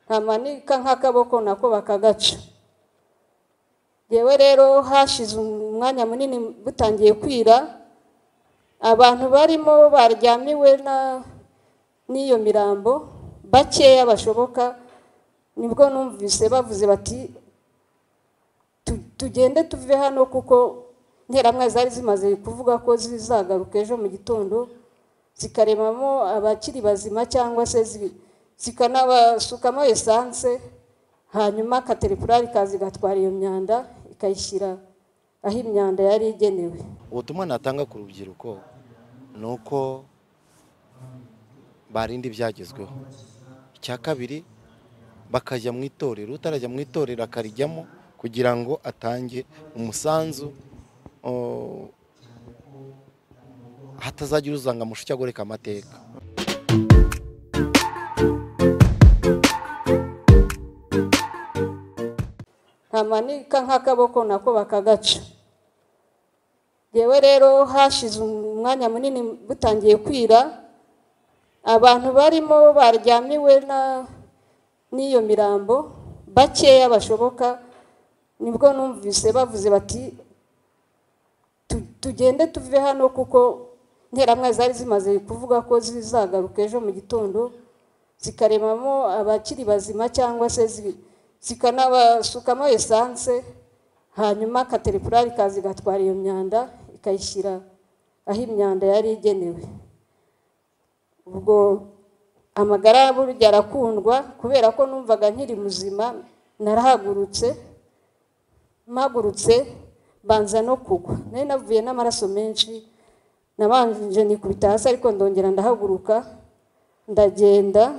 nkamanika nk'akaboko nako bakagaca yewe rero hashize umwanya munini butangiye kwira abantu barimo baryamiwe n'iyo mirambo bakeya bashoboka nibwo numvise bavuze bati tugende tuve hano kuko nkeramwe zari zimaze kuvuga ko zizagaruka ejo mu gitondo zikaremamo abakiri bazima cyangwa se zikanabasukamo esanse hanyuma kateripurari kazi gatwara iyo myanda ikayishyira aho imyanda yari igenewe ubutumwa natanga ku rubyiruko ni uko barinda ibyagezweho icya kabiri bakajya mu itorero utarajya mu itorero akarijyamo kugira ngo atange umusanzu hatazagira uzanga amushushya agoreka amateka nkamanika nk'akaboko nako bakagaca yewe rero hashize umwanya munini butangiye kwira abantu barimo baryamiwe n'iyo mirambo bakeya bashoboka nibwo numvise bavuze bati tugende tuve hano kuko nkeramwe zari zimaze kuvuga ko zizagaruka ejo mu gitondo zikaremamo abakiri bazima cyangwa se zikanabasukamo esanse hanyuma kateripurari kazi gatwara iyo myanda ikayishyira aho imyanda yari igenewe ubwo amagara burya arakundwa kubera ko numvaga nkiri muzima narahagurutse mpagurutse banza no kugwa nari navuye n'amaraso menshi nabanje nikubita hasi ariko ndongera ndahaguruka ndagenda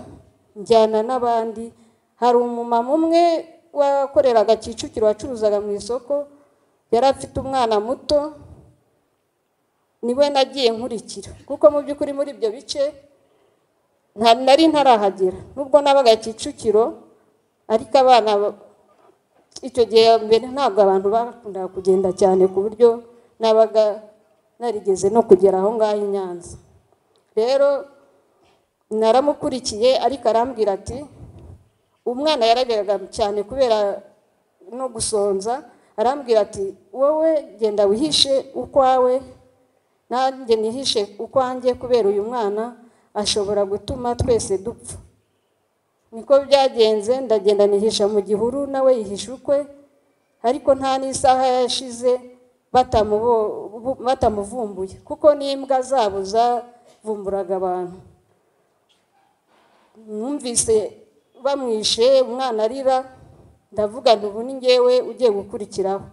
njyana n'abandi hari umumama umwe wakoreraga kicukiro wacuruzaga mu isoko yari afite umwana muto niwe nagiye nkurikira kuko mu by'ukuri muri ibyo bice nari ntarahagera nubwo nabaga kicukiro ariko abana icyo gihe mbere ntabwo abantu bakundaga kugenda cyane ku buryo nabaga narigeze no kugera aho ngaho i nyanza rero naramukurikiye ariko arambwira ati umwana yarageraga cyane kubera no gusonza arambwira ati wowe genda wihishe ukwawe nanjye nihishe ukwanjye kubera uyu mwana ashobora gutuma twese dupfa niko byagenze ndagenda nihisha mu gihuru nawe yihisha ukwe ariko nta n'isaha yashize batamuvumbuye kuko n'imbwa zabo zavumburaga abantu numvise bamwishe umwana arira ndavuga ntubu ni ngewe ugiye gukurikiraho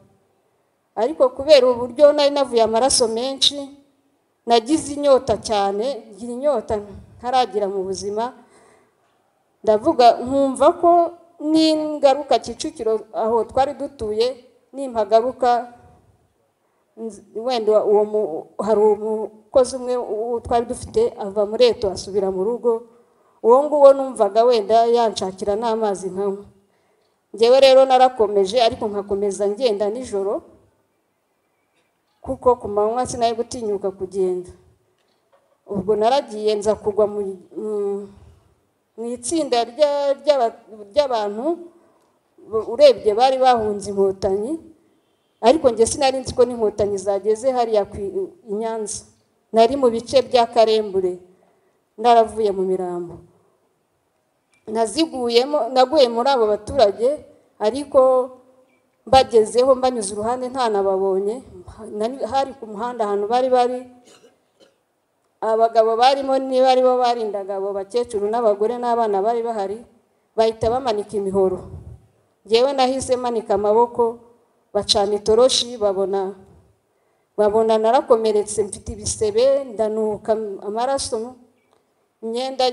ariko kubera uburyo nari navuye amaraso menshi nagize inyota cyane ngira inyota ntaragira mu buzima ndavuga nkumva ko ningaruka kicukiro aho twari dutuye nimpagaruka wenda hari umukozi umwe twari dufite ava muri eto asubira mu rugo uwo nguwo numvaga wenda yanshakira n'amazi nkanywa ngewe rero narakomeje ariko nkakomeza ngenda nijoro kuko ku manywa sinari gutinyuka kugenda ubwo naragiye nza kugwa mu itsinda ry'abantu urebye bari bahunze inkotanyi ariko njye sinari nzi ko n'inkotanyi zageze hariya i nyanza nari mu bice bya karembure naravuye mu mirambo naziguyemo naguye muri abo baturage ariko bagezeho mbanyuze uruhande ntanababonye hari ku muhanda ahantu bari bari abagabo barimo niba aribo barindaga abo bakecuru n'abagore n'abana bari bahari bahita bamanika imihoro ngewe nahise manika amaboko bacana itoroshi babona babona narakomeretse mfite ibisebe ndanuka amaraso imyenda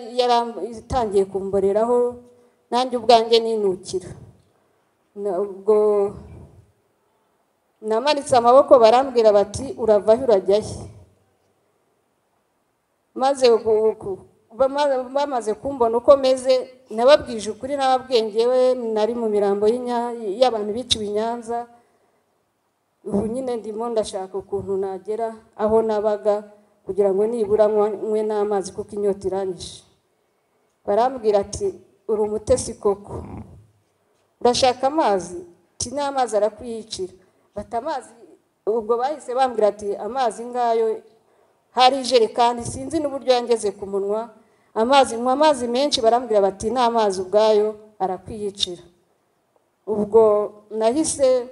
itangiye kumboreraho nanjye ubwanjye ninukira ubwo namanitse amaboko barambwira bati urava aho urajyayo maze bamaze kumbona uko meze nababwije ukuri n'ababwengewe nari mu mirambo y'abantu biciwe i nyanza ubu nyine ndimo ndashaka ukuntu nagera aho nabaga kugira ngo nibura nywe n'amazi kuko inyota iranyije barambwira ati uri umutesi koko urashaka amazi ti n'amazi arakwiyicira bata amazi ubwo bahise bambwira ati amazi ngayo hari ijerekani sinzi n'uburyo yangeze ku munwa amazi nywa amazi menshi barambwira bati n'amazi ubwayo arakwiyicira ubwo nahise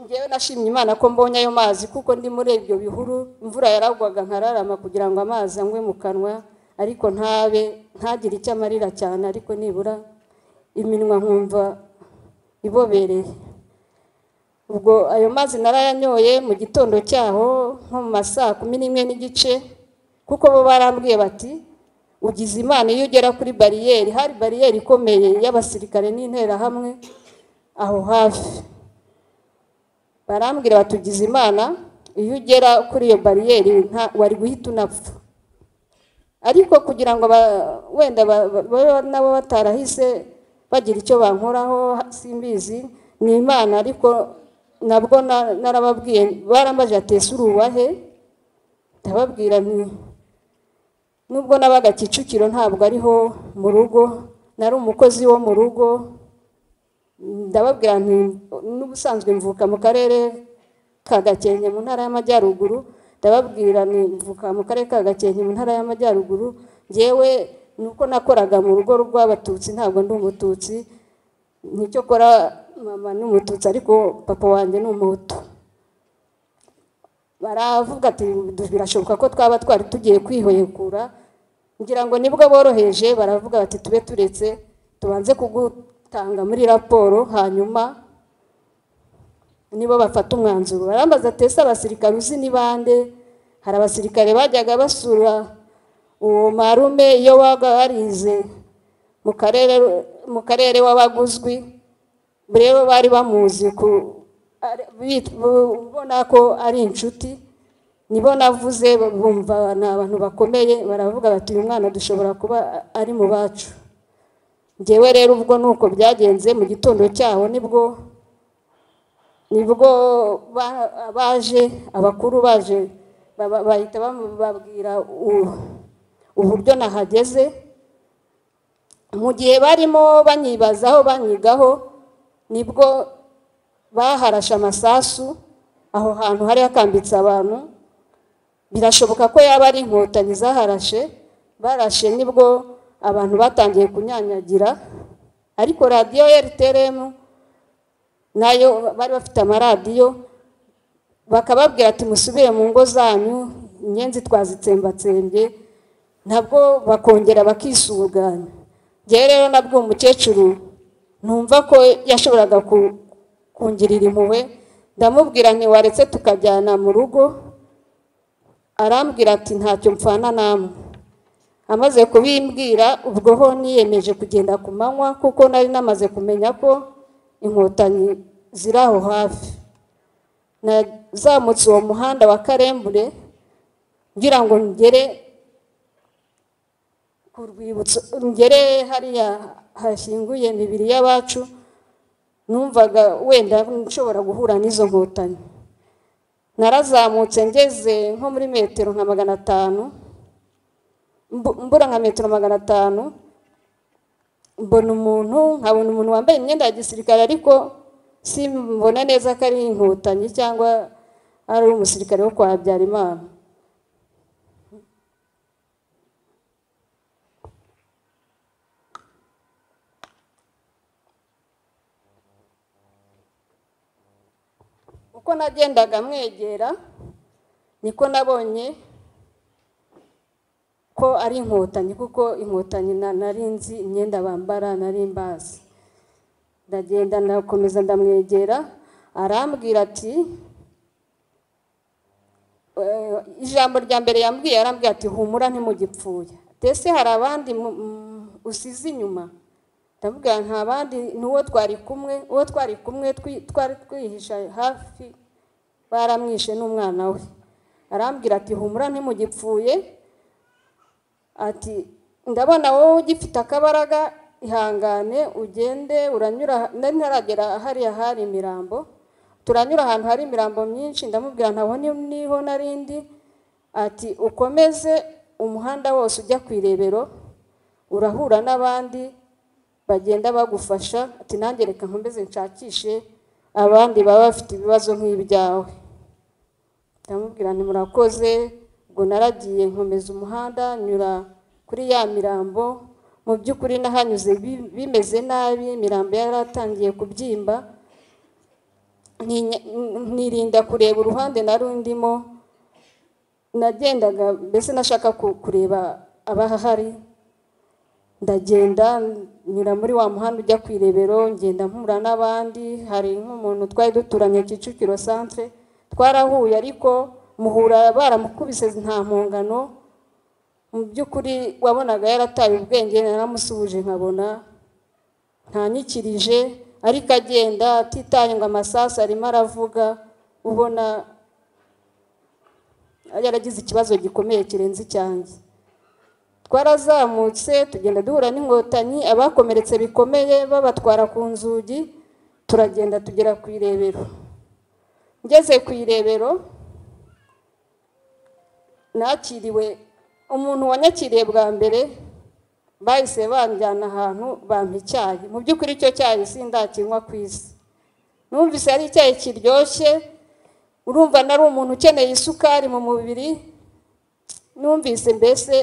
ngewe nashimye imana ko mbonye ayo mazi kuko ndi muri ibyo bihuru imvura yaragwaga nkararama kugira ngo amazi anywe mu kanwa ariko ntabe ntagire icyo amarira cyane ariko nibura iminwa nkumva ibobereye ubwo ayo mazi narayanyoye mu gitondo cyaho nko mu ma saa kumi n'imwe n'igice kuko bo barambwiye bati ugize imana iyo ugera kuri bariyeri hari bariyeri ikomeye y'abasirikare n'interahamwe aho hafi barambwira bati ugize imana iyo ugera kuri iyo bariyeri nta- wari guhita unapfa ariko kugira ngo ba- wenda ba- ba- babe nabo batarahise bagira icyo bankoraho simbizi ni imana ariko nabwo na- narababwiye barambaje ati ese uri uwahe ndababwira nti nubwo nabaga kicukiro ntabwo ariho mu rugo nari umukozi wo mu rugo ndababwira nti n'ubusanzwe mvuka mu karere ka gakenke mu ntara y'amajyaruguru ndababwira nti mvuka mu karere ka gakenke mu ntara y'amajyaruguru ngewe ni uko nakoraga mu rugo rw'abatutsi ntabwo ndi umututsi nicyo kora mama ni umututsi ariko papa wanjye ni umuhutu baravuga ati birashoboka ko twaba twari tugiye kwihekura ngira ngo nibwo boroheje baravuga bati tube turetse tubanze kugutanga muri raporo hanyuma nibo bafata umwanzuro barambaza atese abasirikare uzi ni bande hari abasirikare bajyaga basura uwo marume iyo waga warize mu karere mu karere w'abaguzwi rero bari bamuzi ku- ari- bit- bu- ubona ko ari inshuti nibo navuze bumva ni abantu bakomeye baravuga bati uyu mwana dushobora kuba ari mu bacu ngewe rero ubwo ni uko byagenze mu gitondo cyaho nibwo nibwo ba- baje abakuru baje baba- bahita babwira uburyo nahageze mu gihe barimo banyibazaho banyigaho nibwo baharashe amasasu aho hantu hari hakambitse abantu birashoboka ko yaba ari inkotanyi zaharashe barashe nibwo abantu batangiye kunyanyagira ariko radiyo rtrm nayo bari bafite amaradiyo bakababwira ati musubire mu ngo zanyu inyenzi twazitsembatsembye nabwo bakongera bakisuganya ngewe rero nabwo umukecuru numva ko yashoboraga ku- kungirira impuhwe ndamubwira nti waretse tukajyana mu rugo arambwira ati ntacyo mpfana namwe amaze kubimbwira ubwo ho niyemeje kugenda ku manywa kuko nari namaze kumenya ko inkotanyi ziri aho hafi nazamutse uwo muhanda wa karembure ngira ngo ngere ku rwibutso ngere hariya hashyinguye imibiri y'abacu numvaga wenda nshobora guhura n'izo nkotanyi narazamutse ngeze nko muri metero nka magana atanu mbu- mbura nka metero magana atanu mbona umuntu nkabona umuntu wambaye imyenda ya gisirikare ariko simbona neza ko ari inkotanyi cyangwa ari umusirikare wo kwa habyarimana uko nagendaga mwegera niko nabonye ko ari inkotanyi kuko inkotanyi na- nari nzi imyenda bambara nari mbazi ndagenda ndakomeza ndamwegera arambwira ati eh, ijambo rya mbere yambwiye arambwira ati humura ntimugipfuye mbese hari abandi mu- mu- usize inyuma ndamubwira nta bandi ni uwo twari kumwe uwo twari kumwe twi- twari twihisha hafi baramwishe n'umwana we arambwira ati humura ntimugipfuye ati ndabona wowe ugifite akabaraga ihangane ugende uranyura nari ntaragera hariya hari imirambo turanyura ahantu hari imirambo myinshi ndamubwira ntabwo ni- niho narindi ati ukomeze umuhanda wose ujya ku irebero urahura n'abandi bagenda bagufasha ati nanjye reka nkomeze nshakishe abandi baba bafite ibibazo nk'ibyawe ndamubwira nti murakoze ubwo naragiye nkomeza umuhanda nyura kuri ya mirambo mu by'ukuri nahanyuze bi- bimeze nabi imirambo yaratangiye kubyimba ntinya- nirinda kureba uruhande nari ndimo nagendaga mbese nashaka ku- kureba abahari ndagenda nyura muri wa muhanda ujya ku irebero ngenda mpura n'abandi hari nk'umuntu twari duturanye kicukiro centre twarahuye ariko muhura baramukubise nta mpongano mu by'ukuri wabonaga yarataye ubwenge naramusuhuje nkabona ntanyikirije ariko agenda atitanye ngo amasasu arimo aravuga ubona yaragize ikibazo gikomeye kirenze icyanjye twarazamutse tugenda duhura n'inkotanyi abakomeretse bikomeye babatwara ku nzugi turagenda tugera ku irebero ngeze ku irebero nakiriwe umuntu wanyakiriye bwa mbere bahise banjyana ahantu bampa icyayi mu by'ukuri icyo cyayi sindakinywa ku isi numvise ari icyayi kiryoshye urumva nari umuntu ukeneye isukari mu mubiri numvise mbese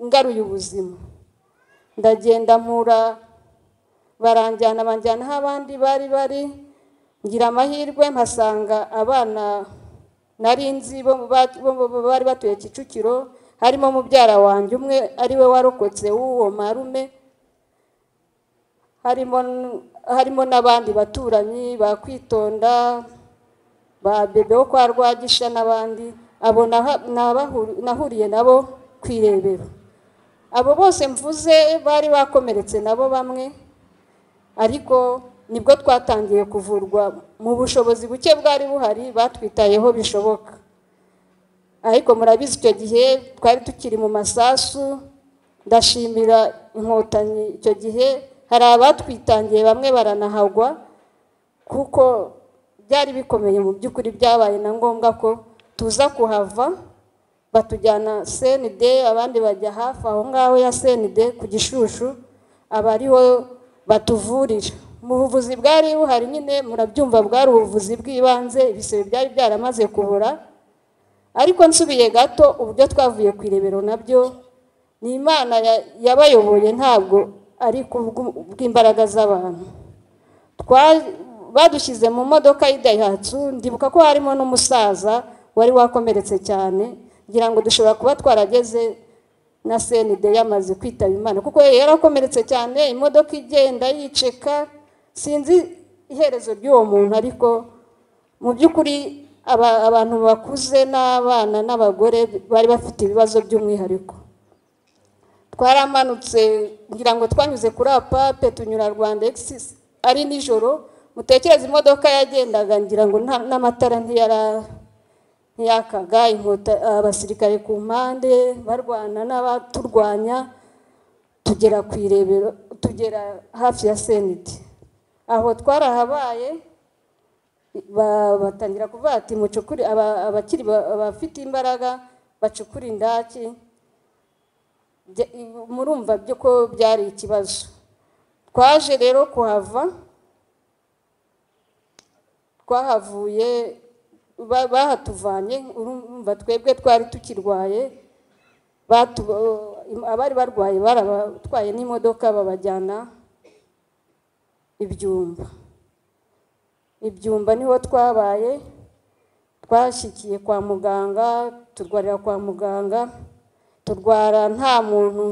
ngaruye ubuzima ndagenda mpura baranjyana banjyana aho abandi bari bari ngira amahirwe mpasanga abana nari nzi bo mu ba- bo mu- bo bari batuye kicukiro harimo mubyara wanjye umwe ari we warokotse w'uwo marume harimo n- harimo n'abandi baturanyi bakwitonda ba bebe wo kwa rwagisha n'abandi abo naha- nabahu- nahuriye nabo ku irebero abo bose mvuze bari bakomeretse nabo bamwe ariko nibwo twatangiye kuvurwa mu bushobozi buke bwari buhari batwitayeho bishoboka ariko murabizi icyo gihe twari tukiri mu masasu ndashimira inkotanyi icyo gihe hari abatwitangiye bamwe baranahagwa kuko byari bikomeye mu by'ukuri byabaye na ngombwa ko tuza kuhava batujyana CND abandi bajya hafi aho ngaho ya CND ku gishushu aba ariho batuvurira mu buvuzi bwari buhari nyine murabyumva bwari ubuvuzi bw'ibanze ibisebe byari byaramaze kubura ariko nsubiye gato uburyo twavuye ku irebero nabyo ni imana ya- yabayoboye ntabwo ari ku bw'u- bw'imbaraga z'abantu Twa- badushyize mu modoka y'idayihatsu ndibuka ko harimo n'umusaza wari wakomeretse cyane ngira ngo dushobora kuba twarageze na CND yamaze kwitaba imana kuko yari yarakomeretse cyane imodoka igenda yiceka sinzi iherezo ry'uwo muntu ariko mu by'ukuri aba- abantu bakuze n'abana n'abagore bari bafite ibibazo by'umwihariko twaramanutse ngira ngo twanyuze kuri apape tunyura rwanda exis ari nijoro mutekereze imodoka yagendaga ngira ngo nta- n'amatara ntiyara ntiyakaga inkota abasirikare ku mpande barwana n'abaturwanya tugera ku irebero tugera hafi ya seniti aho twarahabaye ba- batangira kuvuga ati mucukuri aba- abakiri ba- abafite imbaraga bacukure indaki Bya- murumva byo ko byari ikibazo twaje rero kuhava twahavuye ba- bahatuvanye urumva twebwe twari tukirwaye batu- abari barwaye barabatwaye n'imodoka babajyana ibyumba ibyumba niho twabaye twashyikiye kwa muganga turwarira kwa muganga turwara nta muntu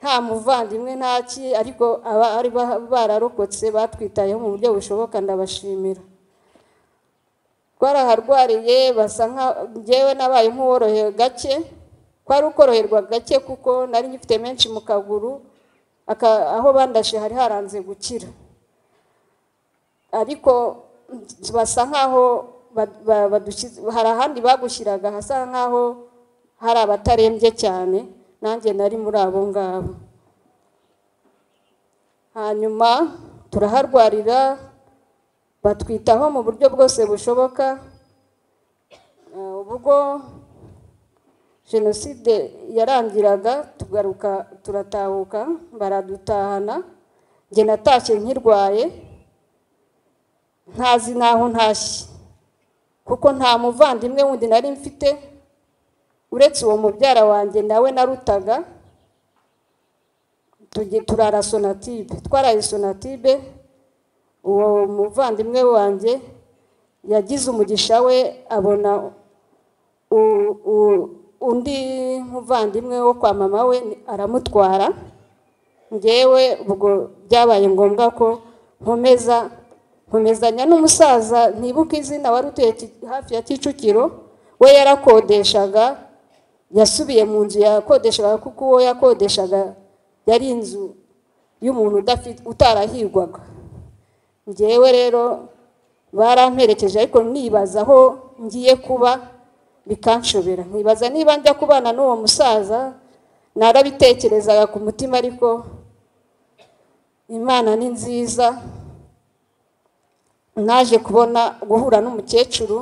nta muvandimwe nta ki ariko abari bararokotse batwitayeho mu buryo bushoboka ndabashimira twaraharwariye basa nka ngewe nabaye nk'uworohewe gake kwari ukoroherwa gake kuko nari ngifite menshi mu kaguru aka- aho bandashe hari haranze gukira ariko basa nkaho ba- ba- badushyize- hari ahandi bagushyiraga hasa nkaho hari abatarembye cyane nanjye nari muri abo ngabo hanyuma turaharwarira batwitaho mu buryo bwose bushoboka Eh, ubwo jenoside yarangiraga tugaruka turatahuka baradutahana njye natashye nkirwaye ntazi n'aho ntashye kuko nta muvandimwe wundi nari mfite uretse uwo mubyara wanjye nawe narutaga tujye turara sonatibe twaraye sonatibe uwo muvandimwe wanjye yagize umugisha we abona u- u- undi muvandimwe wo kwa mama we aramutwara ngewe ubwo byabaye ngombwa ko nkomeza nkomezanya n'umusaza ntibuka izina wari utuye ki- hafi ya kicukiro we yarakodeshaga yasubiye mu nzu yakodeshaga kuko uwo yakodeshaga yari inzu y'umuntu udafite utarahirwaga ngewe rero baramperekeje ariko nibaza aho ngiye kuba bikanshobera nkibaza niba njya kubana n'uwo musaza narabitekerezaga ku mutima ariko imana ni nziza naje kubona guhura n'umukecuru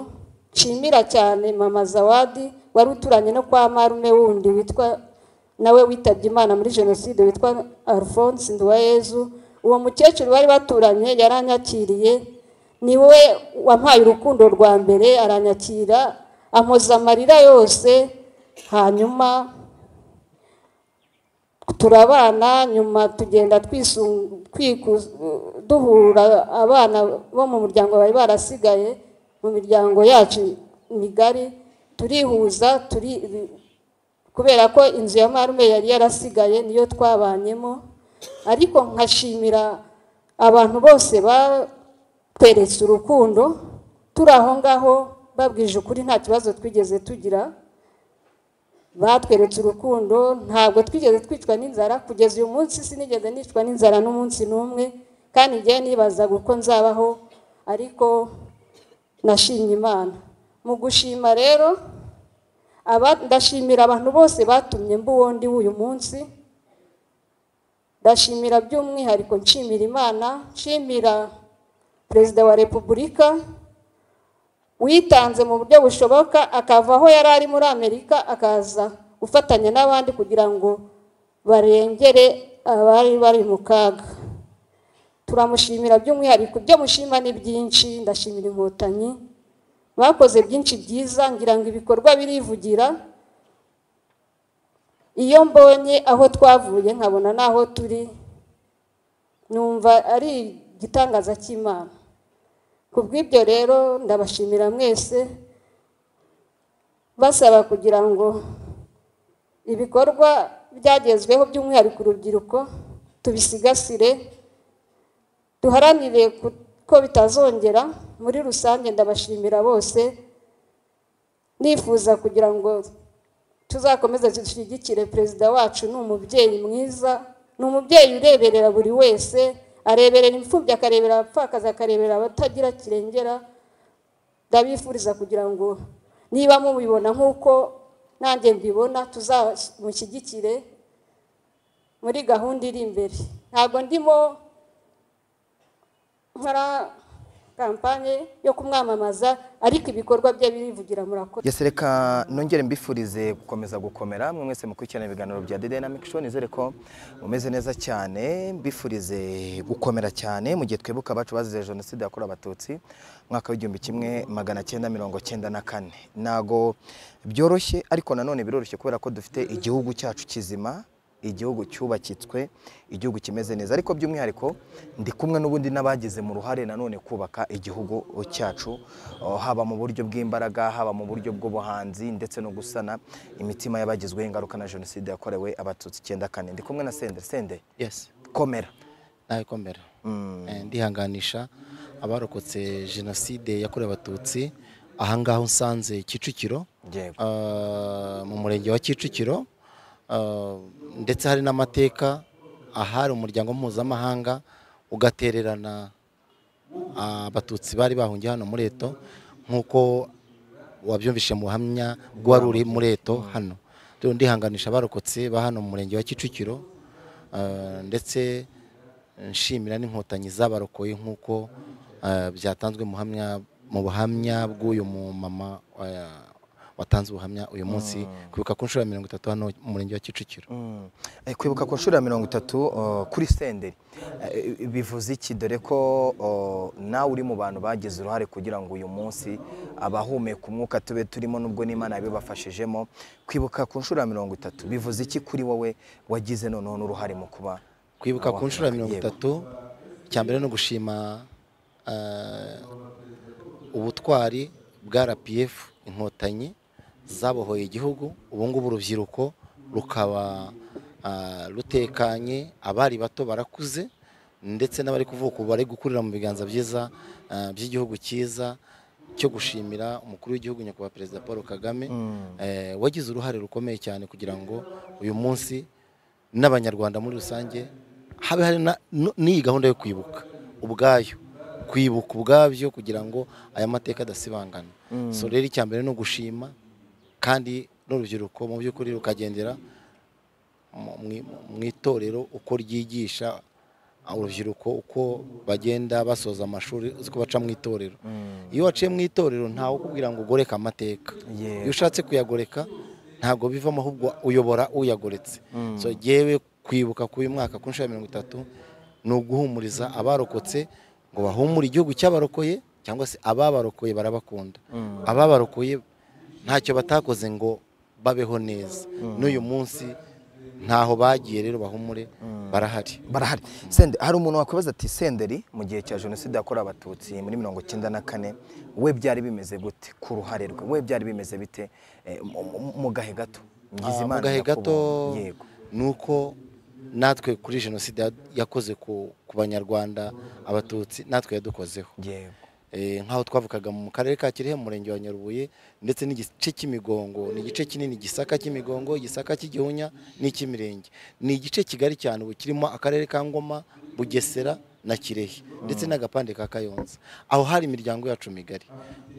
nshimira cyane mama zawadi wari uturanye no kwa marume wundi witwa nawe witabye imana muri jenoside witwa alphonse nduwayezu uwo mukecuru bari baturanye yaranyakiriye ni we wampaye urukundo rwa mbere aranyakira ampoza amarira yose hanyuma turabana nyuma tugenda twisu- twiku- duhura abana bo mu muryango bari barasigaye mu miryango yacu migari turihuza turi kubera ko inzu ya marume yari yarasigaye niyo twabanyemo ariko nkashimira abantu bose batweretse urukundo turi aho ngaho babwije ukuri nta kibazo twigeze tugira batweretse urukundo ntabwo twigeze twicwa n'inzara kugeza uyu munsi sinigeze nicwa n'inzara n'umunsi n'umwe kandi ngewe nibazaga uko nzabaho ariko nashimye imana mu gushima rero aba- ndashimira abantu bose batumye mbuwondi w'uyu munsi ndashimira by'umwihariko nshimira imana nshimira perezida wa repubulika witanze mu buryo bushoboka akava aho yari ari muri amerika akaza gufatanya n'abandi kugira ngo barengere abari bari mu kaga turamushimira by'umwihariko ibyo mushima ni byinshi ndashimira inkotanyi bakoze byinshi byiza ngira ngo ibikorwa birivugira iyo mbonye aho twavuye nkabona n'aho turi numva ari igitangaza cy'imana ku bw'ibyo rero ndabashimira mwese basaba kugira ngo ibikorwa byagezweho by'umwihariko urubyiruko tubisigasire duharanire ku- ko bitazongera muri rusange ndabashimira bose nifuza kugira ngo tuzakomeze dushyigikire perezida wacu ni umubyeyi mwiza ni umubyeyi ureberera buri wese areberera imfubyi akarebera abapfakazi akarebera abatagira kirengera ndabifuriza kugira ngo niba mubibona nk'uko nanjye mbibona tuzamushyigikire muri gahunda iri imbere ntabwo ndimo nkora kampanye yo kumwamamaza ariko ibikorwa bye birivugira murakoze yesi reka nongere mbifurize gukomeza gukomera mwe mwese mukurikirana ibiganiro bya The Dynamic Show nizere ko mumeze neza cyane mbifurize gukomera cyane mu gihe twibuka abacu bazize jenoside yakorewe abatutsi mu mwaka w'igihumbi kimwe magana cyenda mirongo cyenda na kane ntago byoroshye ariko nanone biroroshye kubera ko dufite igihugu cyacu kizima igihugu cyubakitswe igihugu kimeze neza ariko by'umwihariko ndi kumwe n'ubundi n'abagize mu ruhare nanone kubaka igihugu cyacu oh, haba mu buryo bw'imbaraga haba mu buryo bw'ubuhanzi ndetse no gusana imitima y'abagizweho ingaruka na jenoside yakorewe abatutsi icyenda kane ndi kumwe na sende sende yesi komera nabikomera Mm. Eh, ndihanganisha abarokotse jenoside yakorewe abatutsi ahangaha nsanze kicukiro yego Ah, mu murenge wa kicukiro Ah, ndetse hari n'amateka ahari umuryango mpuzamahanga ugatererana ah, abatutsi bari bahungiye hano muri eto nk'uko wabyumvise mu buhamya bw'uwari uri muri eto hano rero ndihanganisha abarokotse ba hano mu murenge wa kicukiro Ah, ndetse nshimira n'inkotanyi z'abarokoye nk'uko ah, byatanzwe mu buhamya- mu buhamya bw'uyu mumama ah, watanze ubuhamya uyu munsi kwibuka ku nshuro ya mirongo itatu hano mu murenge wa kicukiro Mm. Eh, kwibuka ku nshuro ya mirongo itatu oh, kuri senderi Eh, bivuze iki dore ko oh, nawe uri mu bantu bagize uruhare kugira ngo uyu munsi abahumeka umwuka tube turimo nubwo n'imana yabibafashijemo kwibuka ku nshuro ya mirongo itatu bivuze iki kuri wowe wagize noneho n'uruhare mu kuba kwibuka ku nshuro ya mirongo Yego. itatu icya mbere ni ugushima eh, ubutwari bwa rpf inkotanyi zabohoye igihugu ubu ngubu urubyiruko rukaba ah, rutekanye abari bato barakuze ndetse n'abari kuvuka ubu bari gukurira mu biganza byiza ah, by'igihugu cyiza cyo gushimira umukuru w'igihugu nyakubahwa perezida paul kagame eh, wagize uruhare rukomeye cyane kugira ngo uyu munsi n'abanyarwanda muri rusange habe hari na- n- n'iyi gahunda yo kwibuka ubwayo kwibuka ubwabyo kugira ngo aya mateka adasibangana so rero icya mbere ni ugushima kandi n'urubyiruko mu by'ukuri rukagendera mu- mu- mu itorero uko ryigisha urubyiruko uko bagenda basoza amashuri uzi ko baca mu itorero iyo waciye mu itorero ntawe ukubwira ngo ugoreke amateka Yego. iyo ushatse kuyagoreka ntabwo bivamo ahubwo uyobora uyagoretse so yewe kwibuka k'uyu mwaka ku nshuro ya mirongo itatu ni uguhumuriza abarokotse ngo bahumure igihugu cy'abarokoye cyangwa se ababarokoye barabakunda ababarokoye ntacyo batakoze ngo babeho neza n'uyu munsi ntaho bagiye rero bahumure barahari barahari sende hari umuntu wakwibaza ati senderi mu gihe cya jenoside yakorewe abatutsi muri mirongo icyenda na kane we byari bimeze gute ku ruhare rwe we byari bimeze bite Eh, mu- mu- mu gahe gato Ah, Ngizimana mu gahe gato Yakobo, yego ni uko natwe kuri jenoside ya- yakoze ku ku banyarwanda abatutsi natwe yadukozeho yego Eh, nk'aho twavukaga mu karere ka kirehe mu murenge wa nyarubuye ndetse n'igice cy'imigongo ni igice kinini gisaka cy'imigongo gisaka cy'igihunya n'icy'imirenge ni igice kigari cyane ubu kirimo akarere ka ngoma bugesera na kirehe ndetse n'agapande ka kayonza aho hari imiryango yacu migari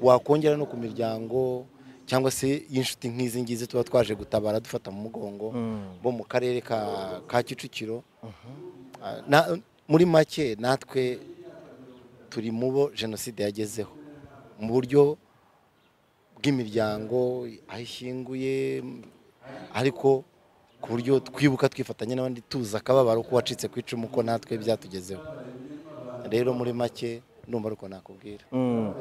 wakongera no ku miryango cyangwa se y'inshuti nk'izi ngizi tuba twaje gutabara dufata mu mugongo bo mu karere ka ka kicukiro Ah, na- muri make natwe turi mu bo jenoside yagezeho mu buryo bw'imiryango aho ishinguye ariko ku buryo twibuka twifatanya n'abandi tuzi akababaro k'uwacitse ku icumu ko natwe byatugezeho rero muri make numva ari uko nakubwira Mm.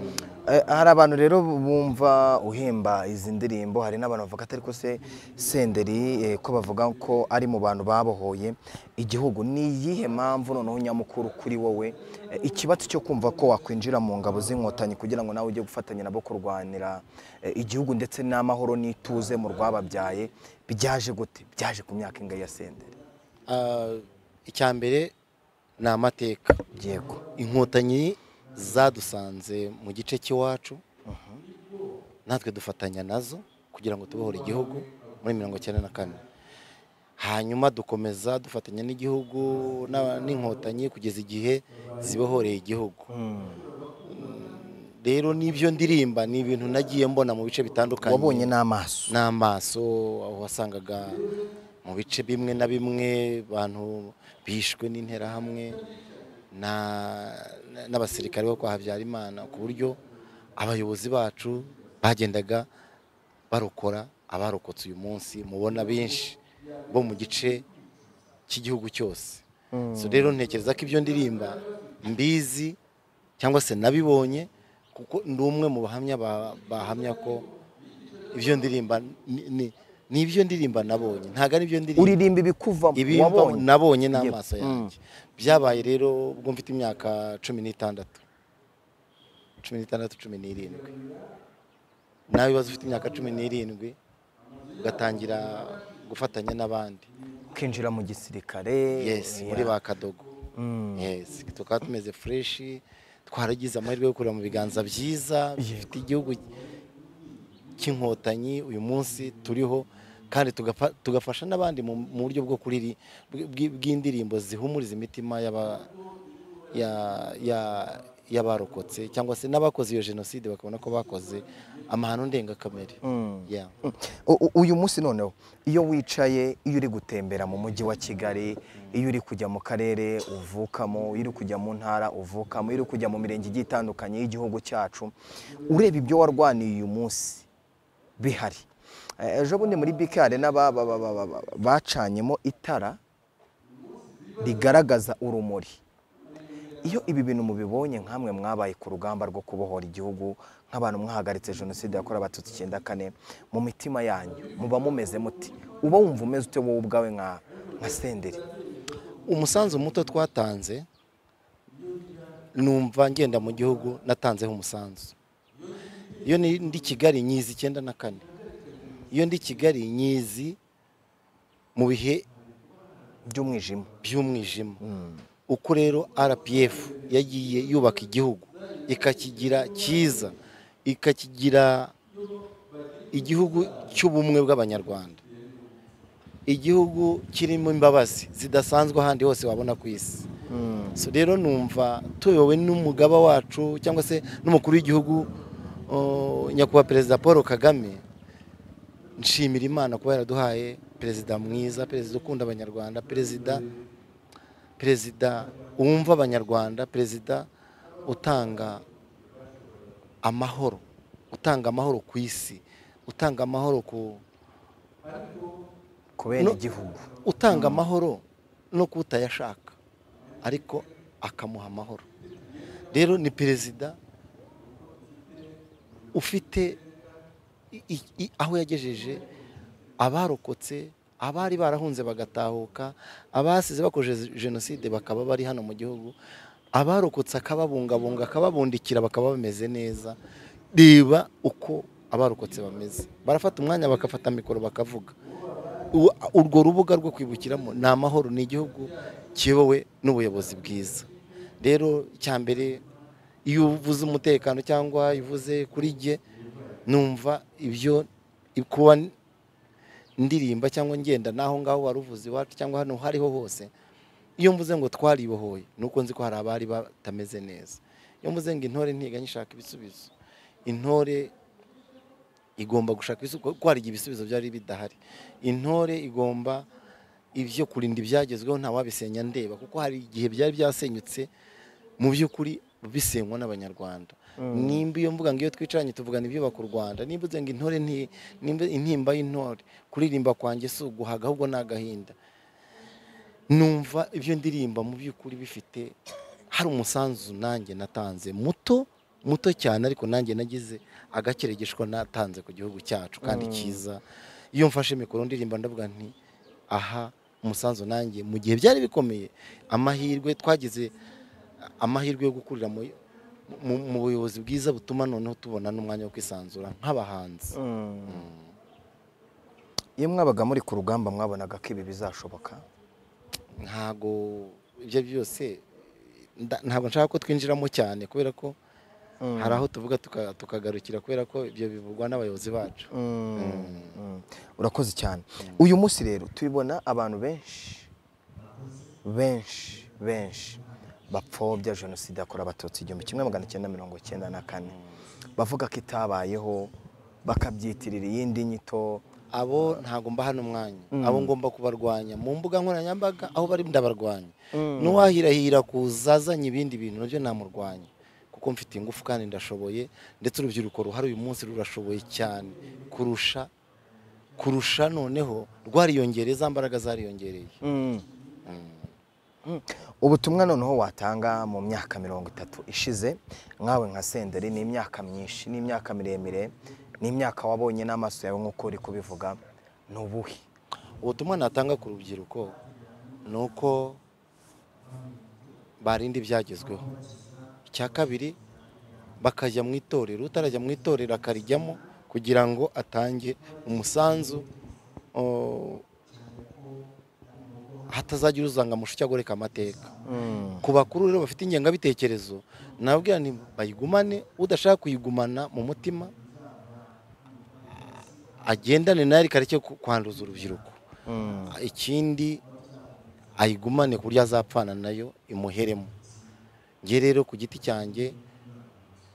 Eh, hari abantu rero bumva uhimba izi ndirimbo hari n'abantu bavuga atari ko se senderi eh, ko bavuga ko ari mu bantu babohoye igihugu ni iyihe mpamvu noneho nyamukuru kuri wowe eh, ikibazo cyo kumva ko wakwinjira mu ngabo z'inkotanyi kugira ngo nawe ujye gufatanya nabo kurwanira eh, igihugu ndetse n'amahoro n'ituze mu rwababyaye byaje gute byaje ku myaka ingahe ya senderi Ah, icya mbere ni amateka yego inkotanyi zadusanze mu gice cy'iwacu natwe dufatanya nazo kugira ngo tubohore igihugu muri mirongo icyenda na kane hanyuma dukomeza dufatanya n'igihugu n'aba- n'inkotanyi kugeza igihe zibohoreye igihugu rero n'ibyo ndirimba ni ibintu nagiye mbona mu bice bitandukanye wabonye n'amaso n'amaso aho wasangaga mu bice bimwe na bimwe abantu bishwe n'interahamwe na- na- n'abasirikare bo kwa Habyarimana ku buryo abayobozi bacu bagendaga barokora abarokotse uyu munsi mubona benshi bo mu gice cy'igihugu cyose so rero ntekereza ko ibyo ndirimba mbizi cyangwa se nabibonye kuko ndi umwe mu bahamya ba- bahamya ko ibyo ndirimba ni- ni- ni ibyo ndirimba nabonye ntabwo ari ibyo ndirimba uririmba ibikuvamo ibi wabonye nabonye n'amaso yanjye byabaye rero ubwo mfite imyaka cumi n'itandatu cumi n'itandatu cumi n'irindwi nawe ubaze ufite imyaka cumi n'irindwi ugatangira gufatanya n'abandi ukinjira mu gisirikare yes yeah. muri ba kadogo yes tukaba tumeze fureshi twaragize amahirwe yo kurira mu biganza byiza bifite igihugu cy'inkotanyi uyu munsi turiho kandi tugafa- tugafasha n'abandi mu mu buryo bwo kuriri bw- bw- bw'indirimbo zihumuriza imitima y'aba- ya- ya- y'abarokotse cyangwa se n'abakoze iyo jenoside bakabona ko bakoze amahano ndengakamere Yeah. U- u- uyu munsi noneho iyo wicaye iyo uri gutembera mu mujyi wa kigali iyo uri kujya mu karere uvukamo iyo uri kujya mu ntara uvukamo iyo uri kujya mu mirenge igiye itandukanye y'igihugu cyacu ureba ibyo warwaniye uyu munsi bihari Eh, ejo bundi muri bikare bacanyemo itara rigaragaza urumuri iyo ibi bintu mubibonye nk'amwe mwabaye ku rugamba rwo kubohora igihugu nk'abantu mwahagaritse jenoside yakorewe abatutsi icyenda kane mu mitima yanyu muba mumeze muti uba wumva umeze ute wowe ubwawe nka nka senderi umusanzu muto twatanze numva ngenda mu gihugu natanzeho umusanzu iyo ni- ndi kigali nyizi icyenda na kane iyo ndi kigali nyizi mu bihe by'umwijima by'umwijima uko rero rpf yagiye yubaka igihugu ikakigira cyiza ikakigira igihugu cy'ubumwe bw'abanyarwanda igihugu kirimo imbabazi zidasanzwe ahandi hose wabona ku isi So rero numva tuyobowe n'umugaba wacu cyangwa se n'umukuru w'igihugu uh, nyakubahwa perezida paul kagame nshimira imana kuba yaraduhaye perezida mwiza perezida ukunda abanyarwanda perezida perezida wumva abanyarwanda perezida utanga amahoro utanga amahoro ku isi utanga amahoro ku ku bene igihugu utanga amahoro no kutayashaka ariko akamuha amahoro rero ni perezida ufite i- i- i- aho yagejeje abarokotse abari barahunze bagatahuka abasize bakoze jenoside bakaba bari hano mu gihugu abarokotse akababungabunga akababundikira bakaba bameze neza reba uko abarokotse bameze barafata umwanya bagafata mikoro bakavuga U- urwo rubuga rwo kwibukiramo ni amahoro ni igihugu kiyobowe n'ubuyobozi bwiza rero icya mbere iyo uvuze umutekano cyangwa iyo uvuze kuri jye numva ibyo kuba ndirimba cyangwa ngenda n'aho ngaho wari uvuze iwacu cyangwa hano hariho hose iyo mvuze ngo twaribohoye ni uko nzi ko hari abari batameze neza iyo mvuze ngo intore ntiga nyishaka ibisubizo intore igomba gushaka ibisubizo kuko hari igihe ibisubizo byari bidahari intore igomba ibyo kurinda ibyagezweho ntawabisenya ndeba kuko hari igihe byari byasenyutse mu by'ukuri bisenywa n'abanyarwanda nimba iyo mvuga ngo iyo twicaranye tuvugana ibyubaka u rwanda nimba uvuze ngo intore nti- nimba- intimba y'intore kuririmba kwanjye si uguhaga ahubwo ni agahinda numva ibyo ndirimba mu by'ukuri bifite hari umusanzu nanjye natanze muto muto cyane ariko nanjye nagize agakeregeshwa natanze ku gihugu cyacu kandi cyiza iyo mfashe mikoro ndirimba ndavuga nti aha umusanzu nanjye mu gihe byari bikomeye amahirwe twagize amahirwe yo gukurira mu- mu- mu buyobozi bwiza butuma noneho tubona n'umwanya wo kwisanzura nk'abahanzi iyo mwabaga muri ku rugamba mwabonaga ko ibi bizashoboka ntago ibyo byose nda- ntabwo nshaka ko twinjiramo cyane kubera ko hari aho tuvuga tuka- tukagarukira kubera ko ibyo bivugwa n'abayobozi bacu Mm. urakoze cyane uyu munsi rero tubibona abantu benshi benshi benshi bapfobya jenoside yakorewe abatutsi igihumbi kimwe magana cyenda mirongo cyenda na kane bavuga ko itabayeho bakabyitirira iyindi nyito abo ntago mbaha n'umwanya abo ngomba kubarwanya mu mbuga nkoranyambaga aho bari ndabarwanya n'uwahirahira kuzazanye ibindi bintu nabyo namurwanya kuko mfite ingufu kandi ndashoboye ndetse urubyiruko ruhari uyu munsi rurashoboye cyane kurusha kurusha noneho rwariyongereye za mbaraga zariyongereye Mm. ubutumwa noneho watanga mu myaka mirongo itatu ishize nkawe nka senderi ni imyaka myinshi ni imyaka miremire ni imyaka wabonye n'amaso yawe nk'uko uri kubivuga ni ubuhe ubutumwa natanga ku rubyiruko ni uko barinda ibyagezweho icya kabiri bakajya mu itorero utarajya mu itorero akarijyamo kugira ngo atange umusanzu o, hatazagira uzanga amushuke agoreka amateka ku bakuru rero bafite ingengabitekerezo nababwira nti bayigumane udashaka kuyigumana mu mutima agendane nayo ariko areke ku- kwanduza urubyiruko ikindi ayigumane ku buryo azapfana nayo imuheremo nge rero ku giti cyanjye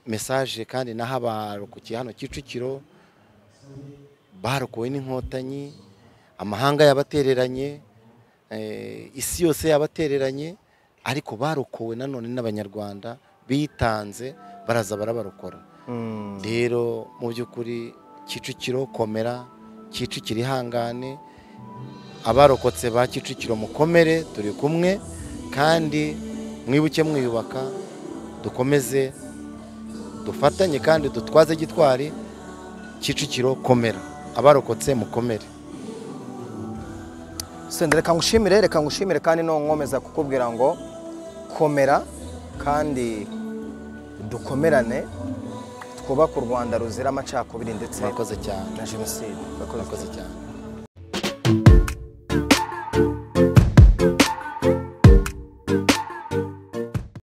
mesaje kandi naho abarokokiye hano kicukiro barokowe n'inkotanyi amahanga yabatereranye eh, isi yose yabatereranye ariko barokowe nanone n'abanyarwanda bitanze baraza barabarokora rero mu by'ukuri kicukiro komera kicukiro ihangane abarokotse ba kicukiro mukomere turi kumwe kandi mwibuke mwiyubaka dukomeze dufatanye kandi dutwaze gitwari kicukiro komera abarokotse mukomere sendere reka ngushimire reka ngushimire kandi no nkomeza kukubwira ngo komera kandi dukomerane twubake u rwanda ruzira amacakubiri ndetse murakoze cyane na jenoside murakoze cyane